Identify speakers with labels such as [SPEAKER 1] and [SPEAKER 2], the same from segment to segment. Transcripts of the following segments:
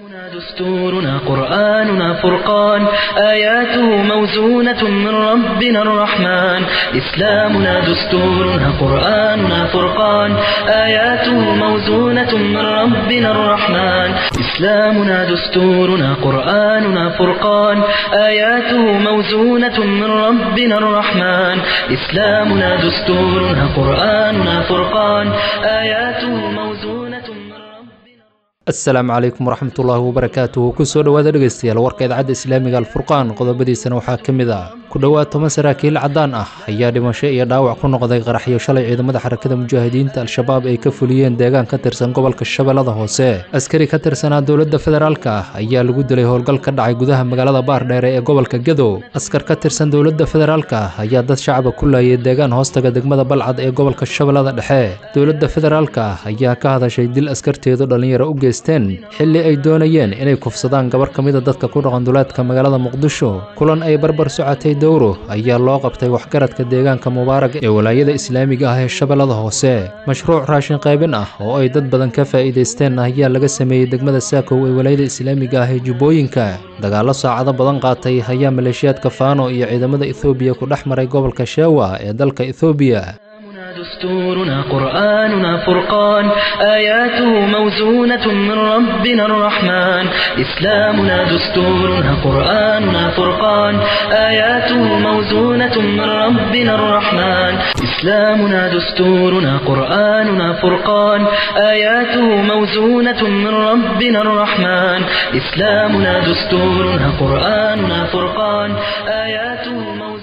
[SPEAKER 1] دستورنا قرآننا فرقان آياته موزونة من ربنا الرحمن إسلامنا دستورنا قرآننا فرقان آياته موزونة من ربنا الرحمن إسلامنا دستورنا قرآننا فرقان آياته موزونة من ربنا الرحمن إسلامنا دستورنا قرآننا فرقان آياته موزونة من ربنا
[SPEAKER 2] asalaamu calaykum waraxmatullaahi wabarakaatuhu kusoo dhowaada dhegeystayaal warka idaacadda islaamiga alfurqaan qodobadiisana waxaa ka mid ah ku dhowaad toban saraakiil caddaan ah ayaa dhimasho iyo dhaawac ku noqday qaraxyo shalay ciidamada xarakada mujaahidiinta al-shabaab ay ka fuliyeen deegaan ka tirsan gobolka shabeellada hoose askari ka tirsanaa dowladda federaalka ah ayaa lagu dilay howlgal ka dhacay gudaha magaalada baardheere ee gobolka gedo askar ka tirsan dowladda federaalka ah ayaa dad shacaba ku laayay deegaan hoostaga degmada balcad ee gobolka shabeellada dhexe dowladda federaalka ah ayaa ka hadashay dil askarteedu dhallinyaro u geysteen xilli ay doonayeen inay kufsadaan gabar ka mida dadka ku dhaqan duleedka magaalada muqdisho kulan ay barbar socotay dowro ayaa loo qabtay waxgaradka deegaanka mubaarag ee walaayada islaamiga ah ee shabeellada hoose mashruuc raashin qaybin ah oo ay dad badan ka faa'iidaysteen ayaa laga sameeyey degmada saakow ee walaayada islaamiga ah ee jubbooyinka dagaallo saacado badan qaatay ayaa maleeshiyaadka faano iyo ciidamada ethoobiya ku dhex maray gobolka sheewa ee dalka ethoobiya
[SPEAKER 1] دستورنا قرآننا فرقان آياته موزونة من ربنا الرحمن إسلامنا دستورنا قرآننا فرقان آياته موزونة من ربنا الرحمن إسلامنا دستورنا قرآننا فرقان آياته موزونة من ربنا الرحمن إسلامنا دستورنا قرآننا فرقان آياته موزونة من ربنا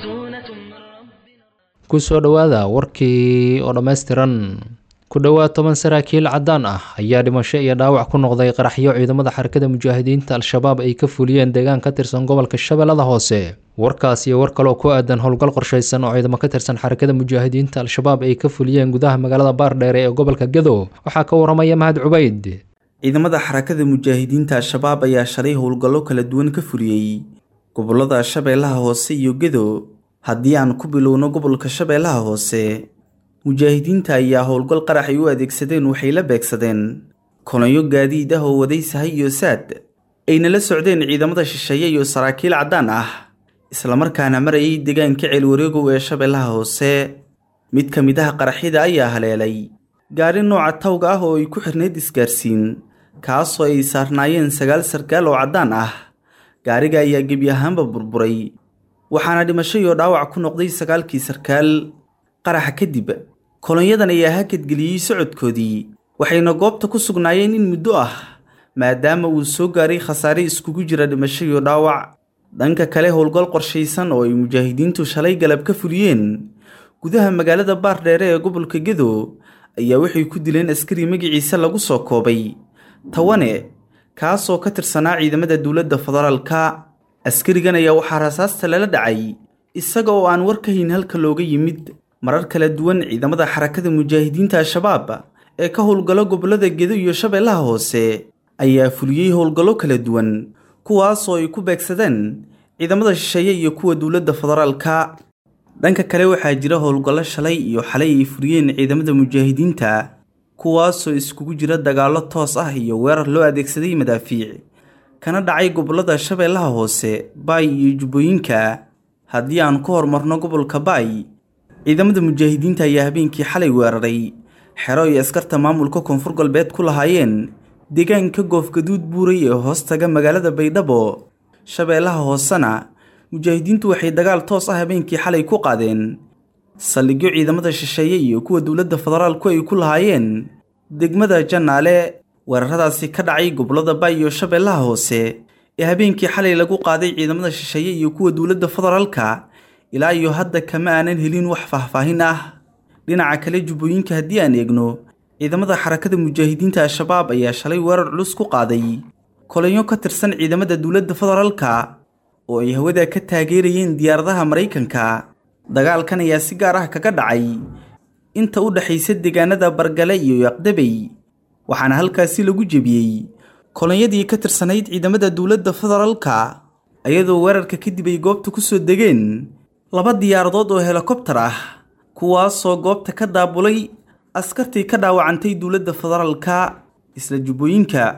[SPEAKER 2] kusoo dhowaada warkii oo dhammaystiran ku dhowaad toban saraakiil caddaan ah ayaa dhimasho iyo dhaawac ku noqday qaraxyo ciidamada xarakada mujaahidiinta al-shabaab ay ka fuliyeen deegaan ka tirsan gobolka shabeellada hoose warkaas iyo war kaloo ku aadan howlgal qorshaysan oo ciidamo ka tirsan xarakada mujaahidiinta al-shabaab ay ka fuliyeen gudaha magaalada baardheere ee gobolka gedo waxaa ka waramaya mahad cubayd
[SPEAKER 3] ciidamada xarakada mujaahidiinta al-shabaab ayaa shalay howlgallo kala duwan ka fuliyey gobolada shabeellaha hoose iyo gedo haddii aan ku bilowno gobolka shabeellaha hoose mujaahidiinta ayaa howlgal qarax ay u adeegsadeen waxay la beegsadeen kolonyo gaadiid ah oo waday sahay iyo saad ayna la socdeen ciidamada shisheeye iyo saraakiil caddaan ah islamarkaana marayay deegaanka ceelwareegow ee shabeellaha hoose mid ka mid ah qaraxyada ayaa haleelay gaari nooca tawga ah oo ay ku xirnayd isgaarsiin kaasoo ay saarnaayeen sagaal sarkaal oo caddaan ah gaariga ayaa gebi ahaanba burburay waxaana dhimasho iyo dhaawac ku noqday sagaalkii sarkaal qaraxa kadib kolonyadan ayaa hakadgeliyey socodkoodii waxayna goobta ku sugnaayeen in muddo ah maadaama uu soo gaaray khasaare iskugu jira dhimasho iyo dhaawac dhanka kale howlgal qorshaysan oo ay mujaahidiintu shalay galab ka fuliyeen gudaha magaalada baardheere ee gobolka gedo ayaa waxay ku dileen askari magaciisa lagu soo koobay tawane kaasoo ka tirsanaa ciidamada dowladda federaalka askarigan ayaa waxaa rasaasta lala dhacay isaga oo aan war ka hayn halka looga yimid marar kala duwan ciidamada xarakada mujaahidiinta al-shabaab ee ka howlgallo gobollada gedo iyo shabeellaha hoose ayaa fuliyey howlgallo kala duwan kuwaasoo ay ku beegsadeen ciidamada shisheeye iyo kuwa dowladda federaalka dhanka kale waxaa jira howlgallo shalay iyo xalay ay fuliyeen ciidamada mujaahidiinta kuwaasoo iskugu jira dagaallo toos ah iyo weerar loo adeegsaday madaafiic kana dhacay gobollada shabeellaha hoose baay iyo jubbooyinka haddii aan ku horumarno gobolka baay ciidamada mujaahidiinta ayaa habeenkii xalay weeraray xero ay askarta maamulka koonfur galbeed ku lahaayeen deegaanka goofgaduud buuray ee hoostaga magaalada baydhabo shabeellaha hoosena mujaahidiintu waxay dagaal toos ah habeenkii xalay ku qaadeen saldhigyo ciidamada shisheeye iyo kuwa dowladda federaalku ay ku lahaayeen degmada jannaale weeraradaasi ka dhacay gobollada baay iyo shabeellaha hoose ee habeenkii xalay lagu qaaday ciidamada shisheeye iyo kuwa dowladda federaalka ilaa iyo hadda kama aanan helin wax faahfaahin ah dhinaca kale jubbooyinka haddii aan eegno ciidamada xarakada mujaahidiinta al-shabaab ayaa shalay weerar culus ku qaaday kolanyo ka tirsan ciidamada dowladda federaalka oo ay hawada ka taageerayeen diyaaradaha maraykanka dagaalkan ayaa si gaar ah kaga dhacay inta u dhexaysa deegaanada bargale iyo yaqdabey waxaana halkaasi lagu jebiyey kolonyadii ka tirsanayd ciidamada dowladda federaalka ayadoo weerarka kadib ay goobta ku soo degeen laba diyaaradood oo helikobtar ah kuwaasoo goobta ka daabulay askartii ka dhaawacantay dowladda federaalka isla jubbooyinka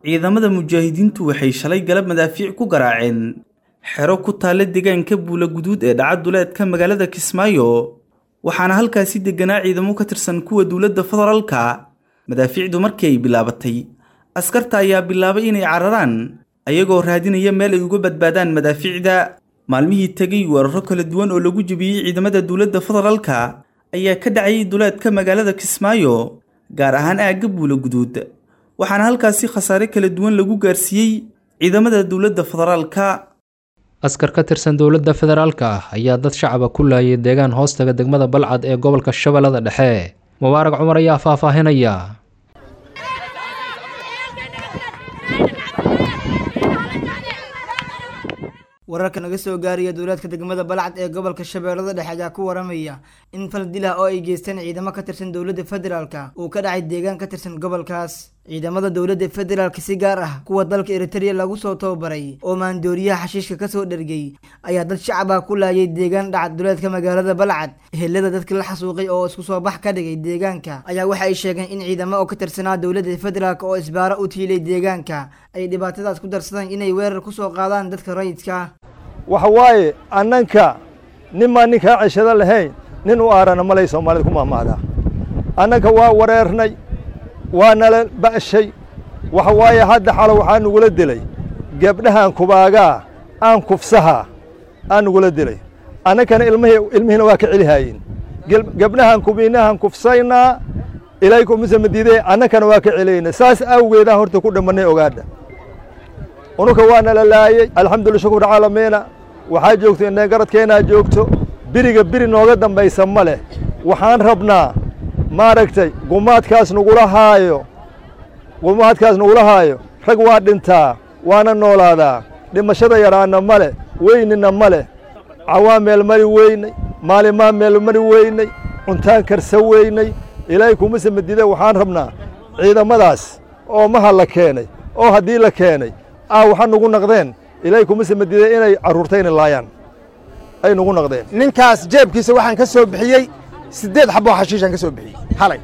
[SPEAKER 3] ciidamada mujaahidiintu waxay shalay galab madaafiic ku garaaceen xero ku taalla deegaanka buula guduud ee dhaca duleedka magaalada kismaayo waxaana halkaasi degganaa ciidamo ka tirsan kuwa dowladda federaalka madaafiicdu markii ay bilaabatay askarta ayaa bilaabay inay cararaan ayagoo raadinaya meel ay uga badbaadaan madaafiicda maalmihii tegay weeraro kala duwan oo lagu jebiyey ciidamada dowladda federaalka ayaa ka dhacayay duleedka magaalada kismaayo gaar ahaan aagga buula guduud waxaana halkaasi khasaare kala duwan lagu gaarsiiyey ciidamada dowladda federaalka
[SPEAKER 2] askar ka tirsan dowladda federaalka ah ayaa dad shacaba ku laayay deegaan hoostaga degmada balcad ee gobolka shabeellada dhexe mubaarag cumar ayaa faahfaahinaya
[SPEAKER 4] wararka naga soo gaaraya dowlaadka degmada balcad ee gobolka shabeellada dhexe ayaa ku waramaya in fal dil ah oo ay geysteen ciidamo ka tirsan dowladda federaalka uu ka dhacay deegaan ka tirsan gobolkaas ciidamada dowladda federaalka si gaar ah kuwa dalka eritrea lagu soo tababaray oo maandooriyaha xashiishka kasoo dhergay ayaa dad shacab ah ku laayay deegaan dhacad duleedka magaalada balcad ehelada dadka la xasuuqay oo isku soo bax ka dhigay deegaanka ayaa waxa ay sheegeen in ciidamo oo ka tirsanaa dowladda federaalk oo isbaaro u tiilay deegaanka ay dhibaatadaas ku darsadeen inay weerar kusoo qaadaan dadka rayidka
[SPEAKER 5] waxa waaye annanka ninmaan ninkaa ceshado lahayn nin u aarana malay soomaalida ku mahmahdaa annanka waa wareernay waa nala ba'shay waxa waaye hadda xalo waxaa nugula dilay gebdhahan kubaagaa aan kufsahaa aan nugula dilay annankana ilmihii ilmihiina waa ka celihaayeen gebdhahan kubiinahan kufsaynaa ilaykumuse madiidee annankana waa ka celayna saas awgeedaan horta ku dhammannay ogaadha unuka waa nala laayey alxamdulila shukur caalamiina waxaa joogto inay garadkeennaa joogto biriga biri nooga dambaysa ma leh waxaan rabnaa maaragtay gumaadkaas nagula haayo gumaadkaas nagula haayo rag waa dhintaa waana noolaadaa dhimashada yaraanna ma leh weynina ma leh cawaa meel mari weynay maalimaa meel mari weynay cuntaan karsa weynay ilaahay kumase madide waxaan rabnaa ciidamadaas oo maha la keenay oo haddii la keenay ah waxaa nugu naqdeen ilaahay kumase madide inay carruurtayna laayaan ay nugu naqdeen
[SPEAKER 6] ninkaas jeebkiisa waxaan ka soo bixiyey siddeed xaboo xashiishaan ka soo bixiyey halay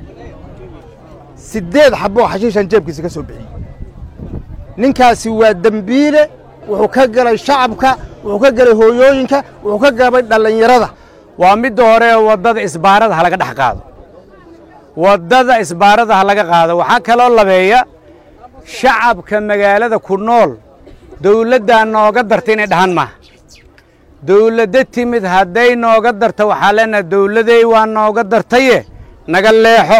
[SPEAKER 6] siddeed xaboo xashiishaan jeebkiisa ka soo bixiyey ninkaasi waa dembiile wuxuu ka galay shacabka wuxuu ka galay hooyooyinka wuxuu ka galay dhallinyarada
[SPEAKER 7] waa midda hore waddada isbaarada ha laga dhex qaado waddada isbaarada ha laga qaado waxaa kaloo labeeya shacabka magaalada ku nool dawladdaa nooga darta inay dhahan maaha dawladdo timid hadday nooga darta waxaa leenaha dawladey waa nooga dartaye naga leexo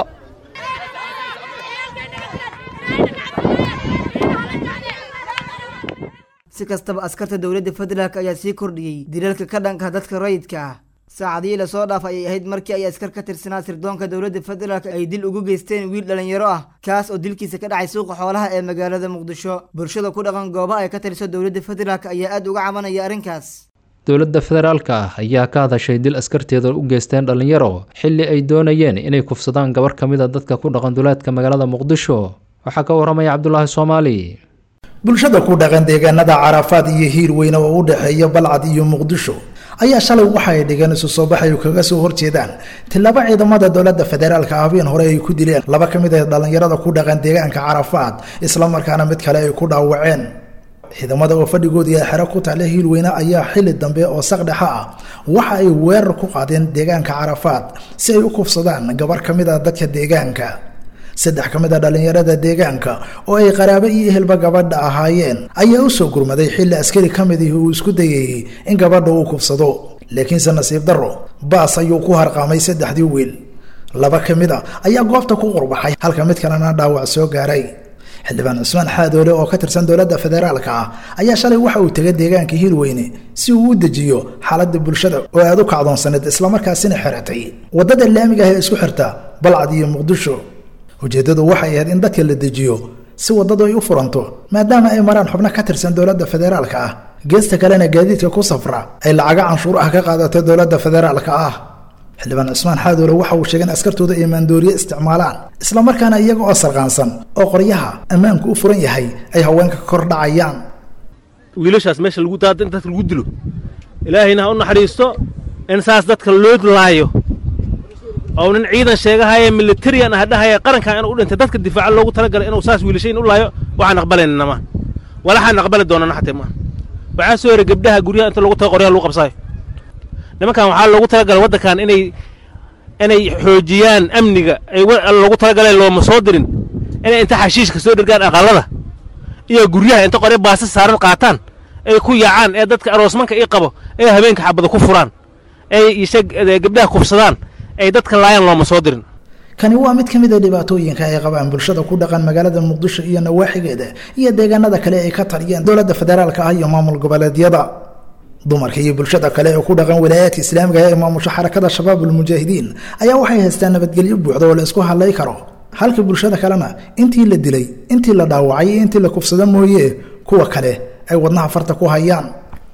[SPEAKER 4] si kastaba askarta dowladda federaalk ayaa sii kordhiyey dilalka ka dhanka dadka rayidka ah saacadihii lasoo dhaaf ayay ahayd markii ay askar ka tirsanaa sirdoonka dowladda federaalk ay dil ugu geysteen wiil dhallinyaro ah kaas oo dilkiisa ka dhacay suuqa xoolaha ee magaalada muqdisho bulshada ku dhaqan goobaha ay ka tiriso dowladda federaalk ayaa aad uga cabanaya arrinkaas
[SPEAKER 2] dowladda federaalka ah ayaa ka hadashay dil askarteeda u geysteen dhallinyaro xilli ay doonayeen inay kufsadaan gabar ka mid a dadka ku dhaqan duleedka magaalada muqdisho waxaa ka warramaya cabdulaahi soomaali
[SPEAKER 8] bulshada ku dhaqan deegaanada carafaad iyo hiir weyne oo u dhexeeya balcad iyo muqdisho ayaa shalay waxa ay dhigeen isu soo baxay kaga soo horjeedaan tilaabo ciidamada dowladda federaalka habeen hore ay ku dileen laba ka mid ah dhallinyarada ku dhaqan deegaanka carafaad islamarkaana mid kale ay ku dhaawaceen ciidamada oo fadhigoodii ay xero ku taale hiilweyne ayaa xili dambe oo saqdhexa ah waxa ay weerar ku qaadeen deegaanka carafaad si ay u kufsadaan gabar ka mid a dadka deegaanka saddex ka mid a dhallinyarada deegaanka oo ay qaraabo iyo ehelba gabadha ahaayeen ayaa u soo gurmaday xilli askari ka mid ihi uu isku dayayey in gabadha uu kufsado laakiinse nasiib darro baas ayuu ku harqaamay saddexdii wiil laba ka mid a ayaa goobta ku qurbaxay halka mid kalena dhaawac soo gaaray xildhibaan cusmaan xaadoole oo ka tirsan dowladda federaalka ah ayaa shalay waxa uu tegay deegaanka hiilweyne si uu u dejiyo xaaladda bulshada oo aad u kacdoonsaneed islamarkaasina xiratay waddada laamiga ah ee isku xirta balcad iyo muqdisho ujeeddadu waxay ahayd in dadka la dejiyo si waddadu ay u furanto maadaama ay maraan xubno ka tirsan dowladda federaalka ah geesta kalena gaadiidka ku safra ay lacago canshuur ah ka qaadato dowladda federaalka ah xildhibaan cusmaan xaadoole waxa uu sheegay in askartooda ay maandooriye isticmaalaan islamarkaana iyaga oo sarqaansan oo qoryaha ammaanku u furan yahay ay haweenka ka kor dhacayaan
[SPEAKER 9] wiilashaas meesha lagu daada in dadka lagu dilo ilaahayna ha u naxariisto in saas dadka loo laayo oo nin ciidan sheegahaya militarian ah dhahaya qarankan inuu u dhintay dadka difaaca loogu talagalay inuu saas wiilashayn u laayo waxaan aqbalaynana ma walaxaan aqbali doonana xatee ma waxaa soo yaray gabdhaha guryaha inta lagu tago qoryaha lagu qabsaayo nimankan waxaa loogu talagalay waddankan inay inay xoojiyaan amniga ay loogu talagaleen looma soo dirin inay inta xashiishka soo dhirgaan aqalada iyo guryaha inta qoryo baasa saaran qaataan ay ku yaacaan ee dadka aroosmanka ii qabo ee habeenka xabada ku furaan ay isha gabdhaha kufsadaan ay dadka laayaan looma soo dirin
[SPEAKER 8] kani waa mid ka mid a dhibaatooyinka ay qabaan bulshada ku dhaqan magaalada muqdisho iyo nawaaxigeeda iyo deegaanada kale ay ka taliyeen dowladda federaalka ah iyo maamul goboleedyada dumarka iyo bulshada kale ee ku dhaqan walaayaadka islaamiga ee maamusho xarakada shabaabulmujaahidiin ayaa waxay haystaan nabadgelyo buuxda oo la isku hadlay karo halka bulshada kalena intii la dilay intii la dhaawacay iyo intii la kufsado mooye kuwa kale ay wadnaha farta ku hayaan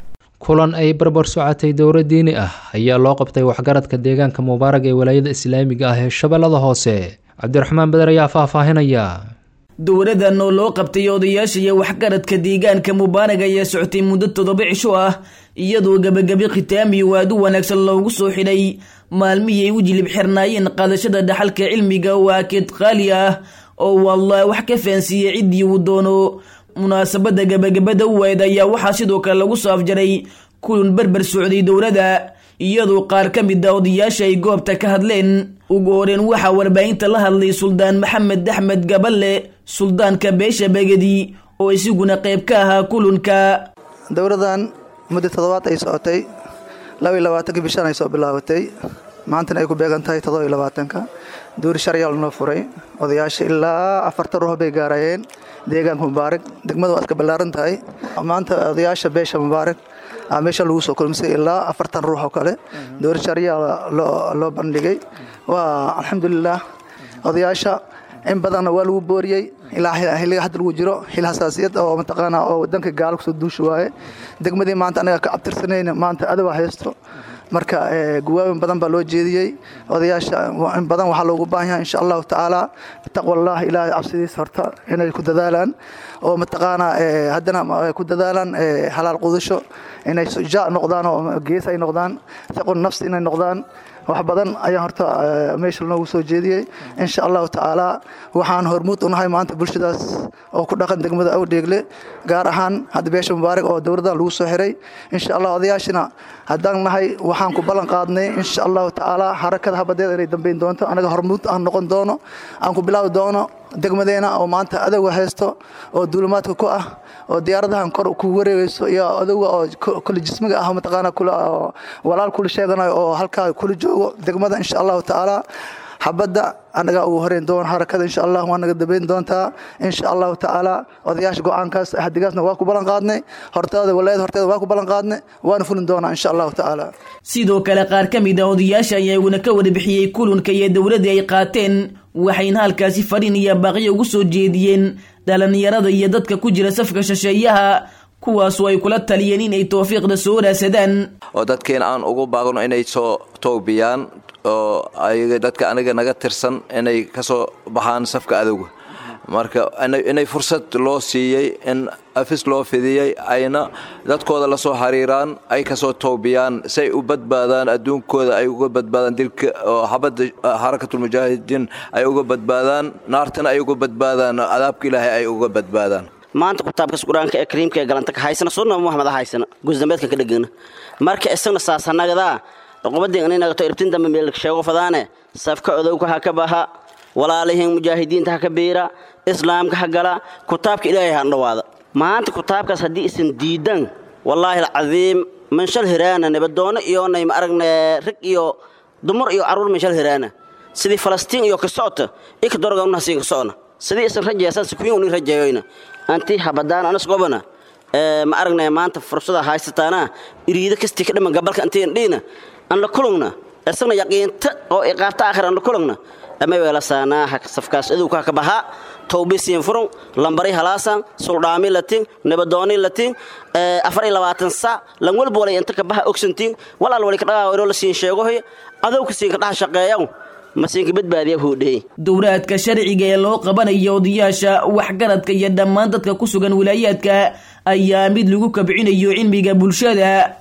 [SPEAKER 2] kulan ay barbar socotay dowra diini ah ayaa loo qabtay waxgaradka deegaanka mubaarag ee walaayada islaamiga ah ee shabeellada hoose cabdiraxmaan beder ayaa faahfaahinaya
[SPEAKER 10] dowladan oo loo qabtay odayaasha iyo waxgaradka deegaanka mubaarag ayaa socotay muddo toddoba cisho ah iyadoo gebagabi khitaami waad u wanaagsan loogu soo xidhay maalmihii ay u jilib xirnaayeen qaadashada dhaxalka cilmiga waa keed qaali ah oo wallah wax ka fahansiiyey ciddii uu doono munaasabada gebagabada u weyd ayaa waxaa sidoo kale lagu soo afjaray kulan berber socday dowladda iyadoo qaar ka mid a odayaasha ay goobta ka hadleen ugu horeen waxaa warbaahinta la hadlay suldaan maxamed axmed gaballe suldaanka beesha begedi oo isiguna qayb ka ahaa kulanka
[SPEAKER 11] dowladan muddo toddobaad ay socotay labaiy labaatanka bishan ay soo bilaabatay maantana ay ku beegan tahay toddoba iyo labaatanka duuri sharciyaa lanoo furay odayaasha ilaa afartan ruux bay gaarayeen deegaanka mubaarak degmadu waa iska ballaaran tahay maanta odayaasha beesha mubaarak meesha lagu soo kulmisay ilaa afartan ruux oo kale duuri sharciyaa loo bandhigay waa alxamdulilah odayaasha in badanna waa lagu booriyey ilaa xilliga hadda lagu jiro xil hasaasiyad oo mataqaana oo wadanka gaalo kusoo duushi waaye degmadii maanta anaga ka abtirsanayna maanta adowa haysto marka guwaabin badan baa loo jeediyey odayaasha in badan waxaa loogu baahan yahay insha allahu tacaala taqwallah ilaahay cabsidiisa horta inay ku dadaalaan oo mataqaana haddana ku dadaalaan halaal qudasho inay sujaac noqdaan oo gees ay noqdaan saqun nafsi inay noqdaan wax badan ayaan horta meesha noogu soo jeediyey insha allahu tacaala waxaan hormuud u nahay maanta bulshadaas oo ku dhaqan degmada awdheegle gaar ahaan hadda beesha mubaarak oo dowladdan lagu soo xiray insha allah odayaashina haddaan nahay waxaan ku ballan qaadnay insha allahu tacaala harakada habadeeda inay dambeyn doonto anaga hormuud aan noqon doono aan ku bilaabi doono degmadeena oo maanta adowga haysto oo duulimaadka ku ah oo diyaaradahan kor ku wareegayso iyo adowga oo kule jismiga ah mataqaana kula walaal kula sheeganayo oo halkaa kula joogo degmada insha allahu tacaala xabadda annagaa ugu horeyn doon harakada insha allah waa naga dabeyn doontaa insha allahu tacaala odayaasha go-aankaas hadigaasna waa ku ballan qaadnay hortaada walaayada horteeda waa ku ballan qaadnay waana fulin doonaa insha allahu tacaala
[SPEAKER 10] sidoo kale qaar ka mid a odayaasha ayaa iguna ka warbixiyey kulanka iyo dowladda ay qaateen waxayna halkaasi fadhin iyo baaqyo ugu soo jeediyeen dhalinyarada iyo dadka ku jira safka shisheeyaha kuwaasoo ay kula taliyeen inay towfiiqda soo raasadaan
[SPEAKER 12] oo dadkeena aan ugu baaqno inay soo toobiyaan oo ayaga dadka aniga naga tirsan inay ka soo baxaan safka adowga marka inay fursad loo siiyey in afis loo fidiyey ayna dadkooda la soo xiriiraan ay kasoo toobiyaan say u badbaadaan adduunkooda ay uga badbaadaan dilka oo xabadda xarakatulmujaahidiin ay uga badbaadaan naartana ay uga badbaadaan cadaabka ilaahay ay uga badbaadaan
[SPEAKER 13] maanta kitaabkas qur-aanka ee kariimka ee galanta ka haysana sunna muxamed haysana gusdambeedka ka dhegana marka isagna saasanagadaa qobadii inagato irtin dambe meel sheego fadaane safka odowka ha ka baha walaalihiin mujaahidiinta ha ka biira islaamka ha gala kitaabka ilaahay ha dhawaada maanta kitaabkaas haddii isan diidan wallaahi alcadiim manshal hiraana nabadoono iyo nay ma aragne rag iyo dumar iyo carruur manshal hiraana sidii falastiin iyo ka socota ika doroga unahasiin ka socona sidii isan rajeesan sikuyin unin rajeeyoyna anti habadaan anas gobana ma aragnay maanta fursada haysataana iriida kastii ka dhiman gabalka antiin dhiina aan la kulugna isagna yaqiinta oo iqaabta aakhir aan la kulugna ama weelasaanaa safkaas adowka ka baha towbisiin furun lambari halaasan suldhaami latin nabadooni latin afar iyo labaatan sac lan walba walay inta ka baha ogsantiin walaal wali ka dhagaa inoo la siin sheegohay adowka siin ka dhaha shaqeeyan masiinka badbaadiya huudhey
[SPEAKER 10] dowraadka sharciga ee loo qabanayo odayaasha waxgaradka iyo dhammaan dadka ku sugan wilaayaadka ayaa mid lagu kabcinayo cilmiga bulshada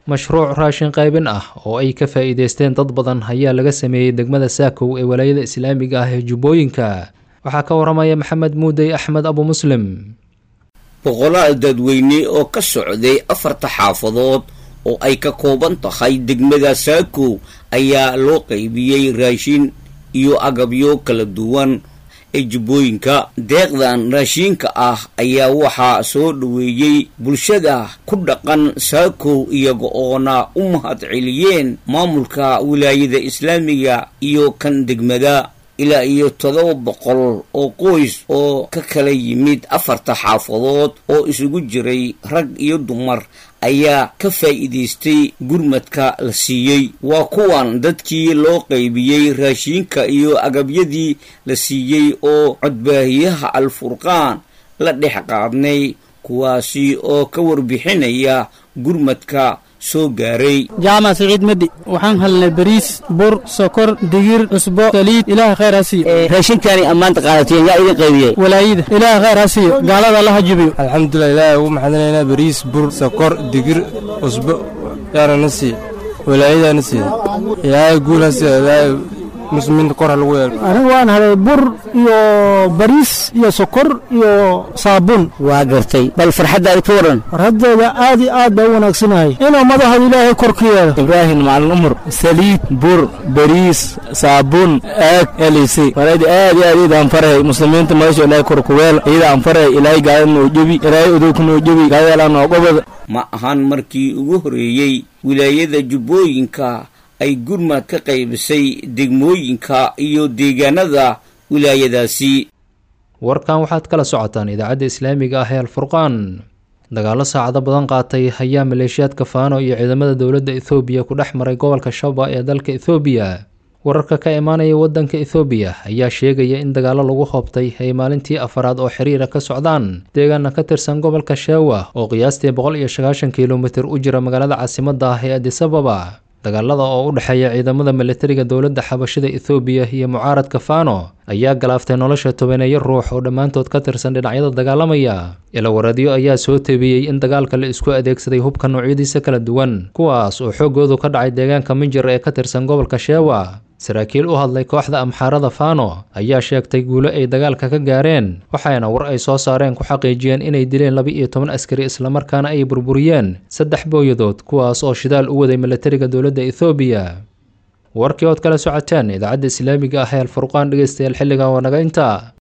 [SPEAKER 2] mashruuc raashin qaybin ah oo ay ka faa'iidaysteen dad badan ayaa laga sameeyey degmada saakow ee walaayada islaamiga ah ee jubbooyinka waxaa ka waramaya maxamed muudey axmed abu muslim
[SPEAKER 14] boqolaal dadweyne oo ka socday afarta xaafadood oo ay ka kooban tahay degmada saakow ayaa loo qaybiyey raashin iyo agabyo kala duwan ee jubbooyinka deeqdan raashiinka ah ayaa waxaa soo dhoweeyey bulshada ku dhaqan saakow iyaga oona u mahad celiyeen maamulka wilaayada islaamiga iyo kan degmada ilaa iyo todoba boqol oo qoys oo ka kala yimid afarta xaafadood oo isugu jiray rag iyo dumar ayaa ka faa'iidaystay gurmadka la siiyey waa kuwan dadkii loo qaybiyey raashiinka iyo agabyadii la siiyey oo codbaahiyaha alfurqaan la dhex qaadnay kuwaasi oo ka warbixinaya gurmadka soo gaaray
[SPEAKER 15] jaamac siciid medi waxaan helnay bariis bur sokor digir cusbo saliid ilaah khayr ha siiyo
[SPEAKER 14] raashinkaani ammaanta qaadateen yaa idin qaybiyey
[SPEAKER 15] walaayida ilaah khayr ha siiyo gaalada alla ha jubiyo
[SPEAKER 16] alxamdulilah ilaahay ugu maxadinaynaa bariis bur sokor digir cusbo yaana na siiya walaayadaa na siiya ilaahay guul ha siiya ilaahay muslimiinta kor ha lagu yeelo
[SPEAKER 15] anigu waan helay bur iyo bariis iyo sokor iyo saabuun
[SPEAKER 14] waa gartay bal farxaddaada ka waran
[SPEAKER 15] farxaddeeda aad iyo aad baa u wanaagsanahay inuu madaxda ilaahay kor ka yeelo
[SPEAKER 16] ibraahim macalin umar saliid bur bariis saabuun aag elisi farayda aad iyo aad iyada aan farahay muslimiinta madasha ilaahay kor ku weel iyada aan farahay ilaahay gaalada noo jebi ilaahay udowka noo jebi gaalada noo gobada
[SPEAKER 14] ma ahan markii ugu horeeyey wilaayada jubbooyinka ay gurmad ka qaybisay degmooyinka iyo deegaanada wilaayadaasi
[SPEAKER 2] warkan waxaad kala socotaan idaacadda islaamiga ah ee alfurqaan dagaallo saacado badan qaatay ayaa maleeshiyaadka faano iyo ciidamada dowladda ethoobiya ku dhex maray gobolka shaba ee dalka ethoobiya wararka ka imaanaya waddanka ethoobiya ayaa sheegaya in dagaallo lagu hoobtay ay maalintii afaraad oo xiriira ka socdaan deegaana ka tirsan gobolka sheewa oo qiyaastii boqol iyo sagaashan kilomitir u jira magaalada caasimadda ah ee adisababa dagaalada oo u dhexeeya ciidamada militariga dowladda xabashida ethoobiya iyo mucaaradka fano ayaa galaaftay nolosha tobaneeyo ruux oo dhammaantood ka tirsan dhinacyada dagaalamaya ilawaradyo ayaa soo tebiyey in dagaalka la isku adeegsaday hubka noocyadiisa kala duwan kuwaas oo xooggoodu ka dhacay deegaanka minjir ee ka tirsan gobolka sheewa saraakiil u hadlay kooxda amxaarada fano ayaa sheegtay guulo ay dagaalka ka gaareen waxayna war ay soo saareen ku xaqiijiyeen inay dileen laba iyo toban askari islamarkaana ay burburiyeen saddex booyadood kuwaas oo shidaal u waday militariga dowladda ethoobiya warkii ood kala socoteen idaacadda islaamiga ah ee alfurqaan dhegeystayaal xilligan waa naga inta